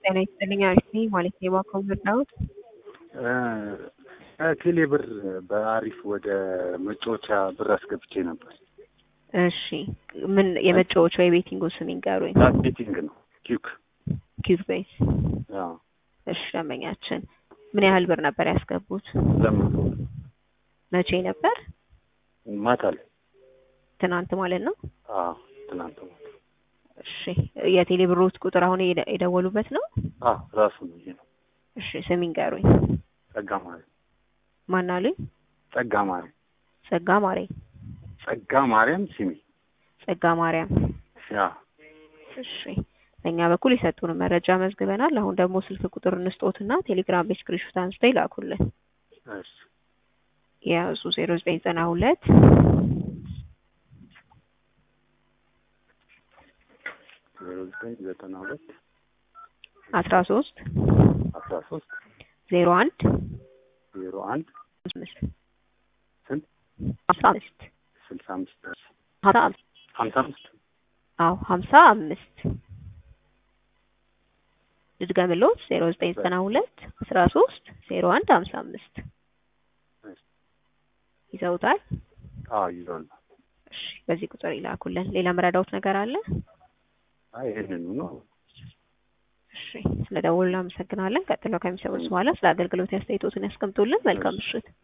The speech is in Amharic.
ጤና ይስጥልኝ አሪፍ ነኝ ማለት ነው። የባንክ መርዳዎት ከቴሌ ብር በአሪፍ ወደ መጫወቻ ብር አስገብቼ ነበር። እሺ ምን የመጫወቻ የቤቲንጉ ስም ይንገሩኝ። ዳት ቤቲንግ ነው ኪክ ኪዩብ ቤት። አዎ እሺ ደንበኛችን ምን ያህል ብር ነበር ያስገቡት? ለምን መቼ ነበር? ማታ ላይ ትናንት ማለት ነው። አዎ ትናንት ማታ እሺ የቴሌ ብሮት ቁጥር አሁን የደ- የደወሉበት ነው? አዎ ራሱ ነው ይሄ ነው። እሺ ስም ይንገሩኝ። ጸጋ ማርያም ማን አሉኝ? ጸጋ ማርያም ጸጋ ማሬ ጸጋ ማርያም ሲሚ ጸጋ ማርያም። ያ እሺ በእኛ በኩል የሰጡን መረጃ መዝግበናል። አሁን ደግሞ ስልክ ቁጥር እንስጦትና ቴሌግራም በስክሪንሾት አንስተው ይላኩልን። እሺ የያዙ ዜሮ ዘጠኝ ዘጠና ሁለት ዜሮ ዘጠኝ ዘጠና ሁለት አስራ ሶስት አስራ ሶስት ዜሮ አንድ ዜሮ አንድ አምስት ስንት ሀምሳ አምስት ስልሳ አምስት ሀምሳ አምስት ሀምሳ አምስት አዎ ሀምሳ አምስት ልድገምልዎት ዜሮ ዘጠኝ ዘጠና ሁለት አስራ ሶስት ዜሮ አንድ ሀምሳ አምስት ይዘውታል። አዎ ይዟል። እሺ በዚህ ቁጥር ይላኩልን። ሌላ መረዳዎት ነገር አለ? አይ ይሄንኑ ነው። እሺ ስለ ደወሉ እናመሰግናለን። ቀጥለው ከሚሰሙት በኋላ ስለ አገልግሎት ያስተያየቶትን ያስቀምጡልን። መልካም ምሽት።